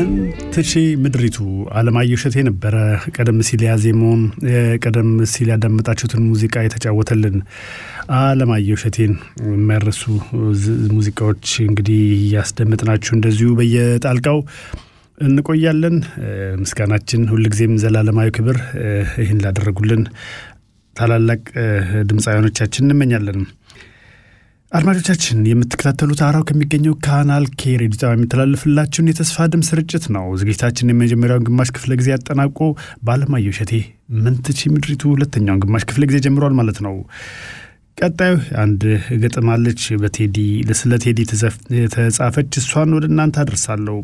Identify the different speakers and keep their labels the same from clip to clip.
Speaker 1: ምን ትሺ ምድሪቱ አለማየሁ እሸቴ ነበረ ቀደም ሲል ያዜመውን ቀደም ሲል ያዳመጣችሁትን ሙዚቃ የተጫወተልን አለማየሁ እሸቴን የማይረሱ ሙዚቃዎች እንግዲህ እያስደመጥናችሁ እንደዚሁ በየጣልቃው እንቆያለን። ምስጋናችን ሁልጊዜም ዘላለማዊ ክብር ይህን ላደረጉልን ታላላቅ ድምፃውያኖቻችን እንመኛለን። አድማጮቻችን የምትከታተሉት አራው ከሚገኘው ካናል ኬ ሬዲዮ ጣቢያ የሚተላለፍላችሁን የተስፋ ድምፅ ስርጭት ነው። ዝግጅታችን የመጀመሪያውን ግማሽ ክፍለ ጊዜ ያጠናቆ በአለማየሁ እሸቴ ምን ትቺ ምድሪቱ ሁለተኛውን ግማሽ ክፍለ ጊዜ ጀምሯል ማለት ነው። ቀጣዩ አንድ ግጥም አለች በቴዲ ስለ ቴዲ የተጻፈች እሷን ወደ እናንተ አደርሳለሁ።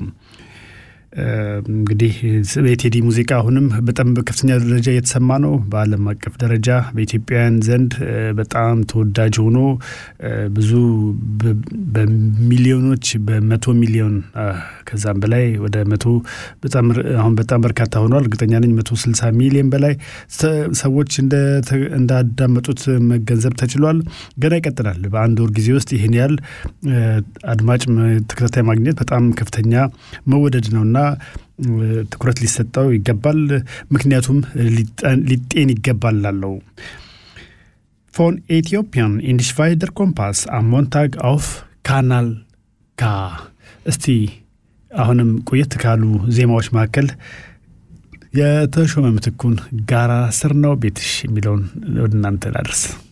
Speaker 1: እንግዲህ የቴዲ ሙዚቃ አሁንም በጣም በከፍተኛ ደረጃ እየተሰማ ነው። በዓለም አቀፍ ደረጃ በኢትዮጵያውያን ዘንድ በጣም ተወዳጅ ሆኖ ብዙ በሚሊዮኖች በመቶ ሚሊዮን ከዛም በላይ ወደ መቶ በጣም አሁን በጣም በርካታ ሆኗል። እርግጠኛ ነኝ መቶ ስልሳ ሚሊዮን በላይ ሰዎች እንዳዳመጡት መገንዘብ ተችሏል። ገና ይቀጥላል። በአንድ ወር ጊዜ ውስጥ ይህን ያህል አድማጭ ተከታታይ ማግኘት በጣም ከፍተኛ መወደድ ነውና ትኩረት ሊሰጠው ይገባል። ምክንያቱም ሊጤን ይገባል ላለው ፎን ኢትዮጵያን ኢንዲሽቫይደር ኮምፓስ አሞንታግ አውፍ ካናል ካ። እስቲ አሁንም ቆየት ካሉ ዜማዎች መካከል የተሾመ ምትኩን ጋራ ስር ነው ቤትሽ የሚለውን ወደ እናንተ ላድርስ።